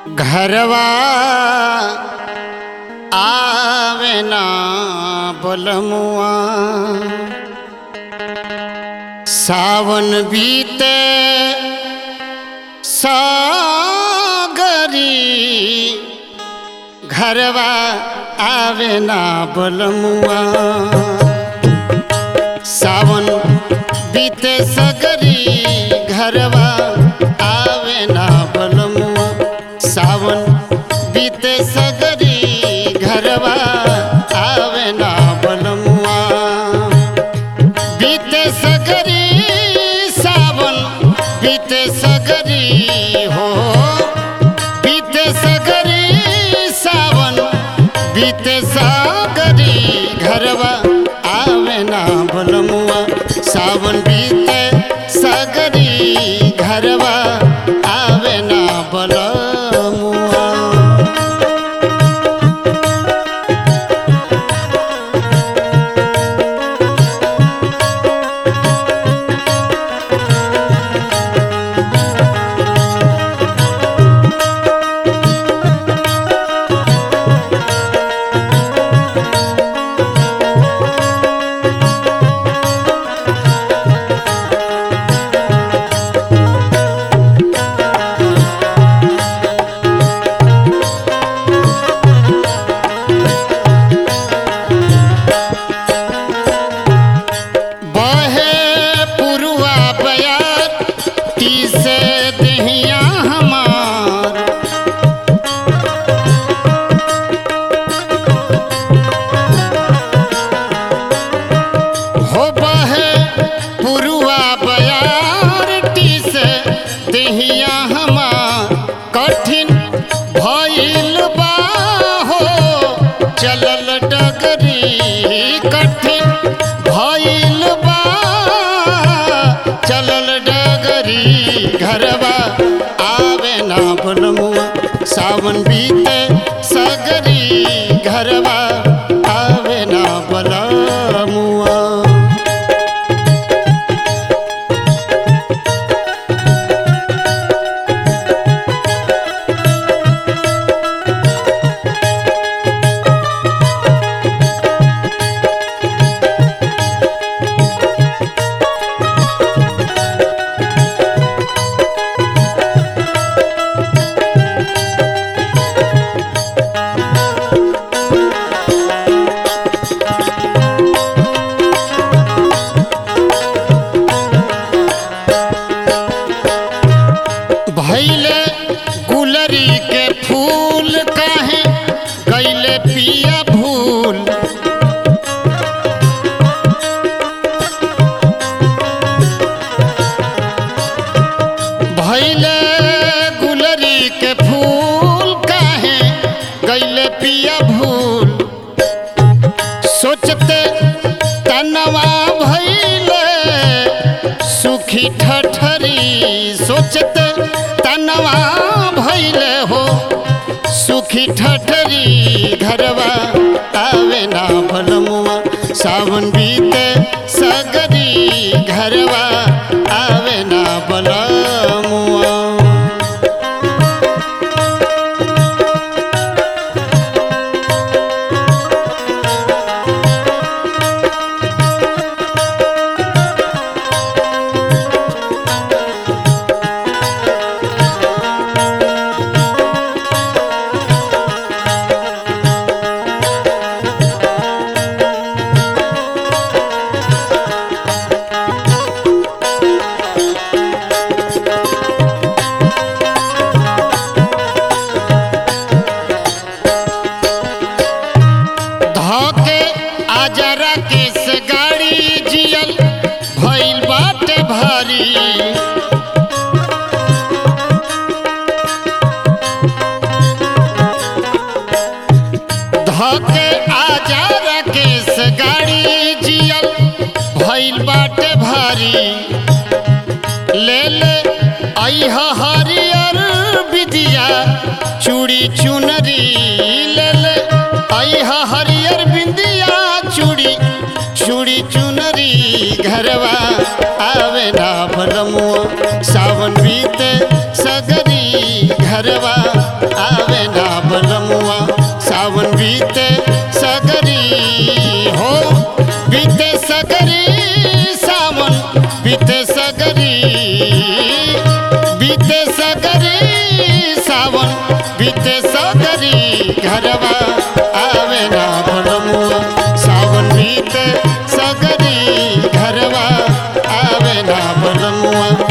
घरवा आवे ना बोलमुआ सावन बीते सागरी घरवा आवे ना बोलमुआ सावन बीते सगरी घरवा आवे ना बोलमुआ सावन बीते सगरी घरवा आवे ना बोलमुआ बीते सगरी सावन बीते सगरी हो बीते सगरी सावन बीते सागरी घरवा आवे ना बोलमुआ सावन बीते सगरी घरवा आवे ना बोलमुआ बहे पुरुआ बयार तीसे दहिया हमार हो बहे पुरुआ बयार तीसे दहिया हमार कठिन भइल बा हो चलल डगरी कठिन भइल बा चलल डगरी घरवा आवे ना बोलमुआ सावन बीते सगरी घरवा आवे ना बोलमुआ भैले गुलरी के फूल काहे गैले पिया भूल भैले गुलरी के फूल काहे गैले पिया भूल सोचते तनवा भैले सुखी ठठरी सोचते तनवा भैले हो सुखी ठठरी घरवा आवे ना भलमुआ सावन बीते सगरी घरवा आवे ना बलमुआ धोके आजरा के से गाड़ी जियल भइल बाटे भारी धोके आजरा के से गाड़ी जियल भइल बाटे भारी ले ले अइह हरियर विदिया चूड़ी चुनरी ले ले अइह हरियर बिंदिया चूड़ी चूड़ी चुनरी घरवा आवे ना भलमुआ सावन बीते सगरी घरवा बीते सगरी बीते सगरी सावन बीते सगरी घरवा आवे ना बनमुआ सावन बीते सगरी घरवा आवे ना बनमुआ